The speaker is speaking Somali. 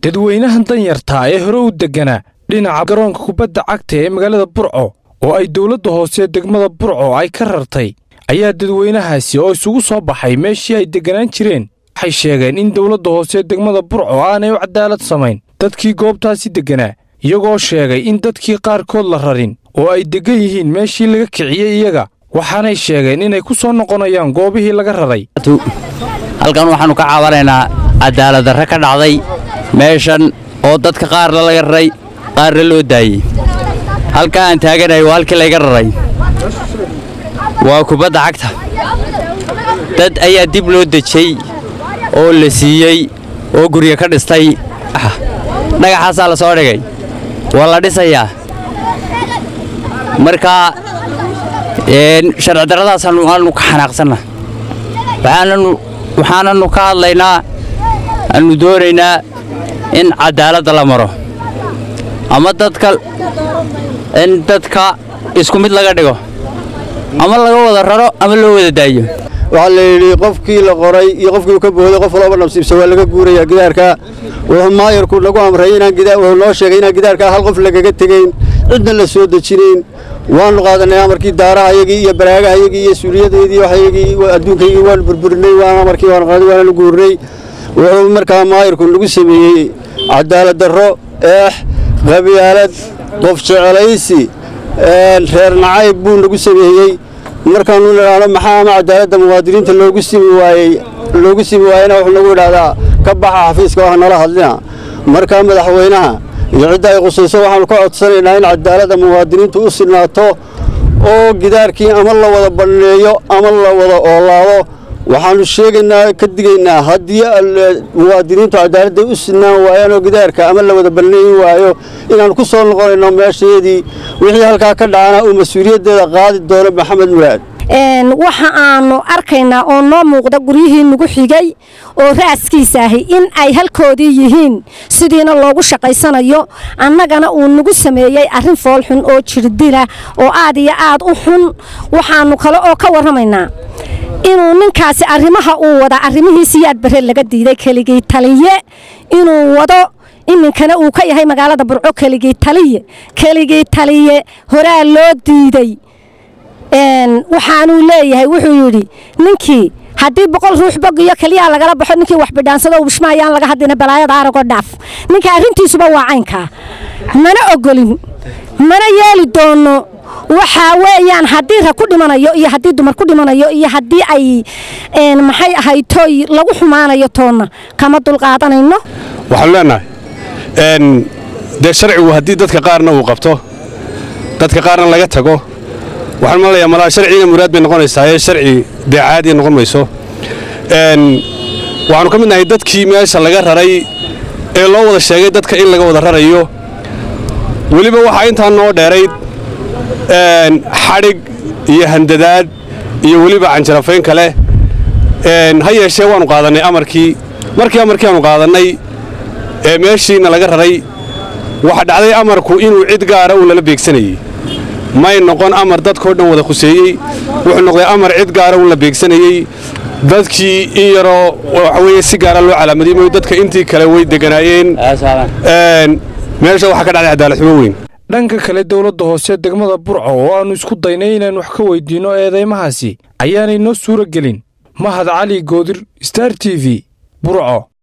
dadweynahan danyartaa ee hore u degganaa dhinaca garoonka kubadda cagta ee magaalada burco oo ay dowladda hoose degmada burco ay ka rartay ayaa dadweynahaasi oo isugu soo baxay meeshii ay degganaan jireen waxay sheegeen in dowladda hoose degmada burco aanay u cadaalad samayn dadkii goobtaasi degganaa iyagoo sheegay in dadkii qaarkood la rarin oo ay deggan yihiin meeshii laga kiciyey iyaga waxaanay sheegeen inay ku soo noqonayaan goobihii laga raray halkan waxaannu ka caawanaynaa cadaaladdarre ka dhacday meeshan oo dadka qaarna laga raray qaarna loo daayey halkaa aan taaganahay waa halkii layga raray waa kubadda cagta dad ayaa dib loo dejey oo la siiyey oo gurya ka dhistay dhagaxaasaa la soo dhigay waa la dhisayaa marka sharci darradaasaannu ka xanaaqsanna waxaanannu ka hadlaynaa aannu doonaynaa in caddaaladda la maro ama dadka in dadka isku mid laga dhigo ama laga wada raro ama loo wada daayo waxaa la yidhi qofkii la qoray iyo qofkii uu ka booday qof walba nabsiibsa waa laga guurayaa gidaarka wuxuu maayarku nagu amray wuxuu noo sheegay inaan gidaarka hal qof lagaga tegayn cidna la soo dejinayn waannu qaadanay amarkii daarahaygii iyo baraagahayagii iyo suuliyadeedii waxaygii adduunkaygii waanu burburinay waan amarkii waanu qaaday waananu guurnay wuxuu markaa maayarku nagu sameeyey cadaalad darro eex qabyaalad qof jecelaysi reer nacayb buu nagu sameeyey markaanu idhaahno maxaa ama cadaaladda muwaadiniinta loogu simi waayey loogu simi waayena wuxuu nagu idhaahdaa ka baxa xafiiska wax nala hadlina markaa madaxweynaha iyo cidda ay qusayso waxaannu ka codsanaynaa in cadaaladda muwaadiniintu u sinaato oo gidaarkii ama la wada banneeyo ama la wada oolaado waxaannu sheegaynaa ka digaynaa haddii muwaadiniintu cadaaladda u sinaan waayaan oo gidaarka ama la wada banneeyi waayo inaannu ku soo noqonayno meesheedii wixii halkaa ka dhacana uu mas-uuliyaddeeda qaadi doono maxamed muraad waxa aanu arkaynaa oo noo muuqda guryihii nagu xigay oo raaskiisa ahi in ay halkoodii yihiin sidiina loogu shaqaysanayo annagana uu nagu sameeyey arrin foolxun oo jirdila oo aad iyo aad u xun waxaannu kale oo ka warramaynaa inuu ninkaasi arrimaha uu wada arrimihiisiyaad bare laga diiday keligii taliye inuu wado iminkana uu ka yahay magaalada burco keligii taliye keligii taliye horaa loo diiday waxaanuu leeyahay wuxuu yidhi ninkii haddii boqol ruux bogiyo keliyaa lagala baxo ninkii wax bidhaansado u bishmaayaan laga hadlina balaayada aragoo dhaaf ninka arrintiisuba waa caynkaa mana ogolin mana yeeli doono waxaa weeyaan haddii rag ku dhimanayo iyo haddii dumar ku dhimanayo iyo haddii ay maxay ahayd tooy lagu xumaanayo toonna kama dulqaadanayno waxaanu leenahay dee sharcigu haddii dadka qaarna uu qabto dadka qaarna laga tago waxaan malaya malaa sharciina muraad bay noqonaysaa ee sharci dee caadiya noqon mayso waxaanu ka mid nahay dadkii meesha laga raray ee loo wada sheegay dadka in laga wada rarayo weliba waxaa intaa noo dheerayd xadhig iyo handadaad iyo weliba canjarafayn kale ha yeeshee waannu qaadannay amarkii markii amarkii aanu qaadannay ee meeshiina laga raray waxa dhacday amarku inuu cid gaara uu lala beegsanayey may noqon amar dadkao dhan wada khuseeyey wuxuu noqday amar cid gaara uun la beegsanayey dadkii in yaroo waxa weeye si gaara loo calaamadiyey mooy dadka intii kale way degganaayeen meesha waxaa ka dhacday cadaalad xumo weyn dhanka kale dowladda hoose degmada burco oo aannu isku daynay inaan wax ka weyddiinno eedaymahaasi ayaanay noo suura gelin mahad cali goodir star t v burco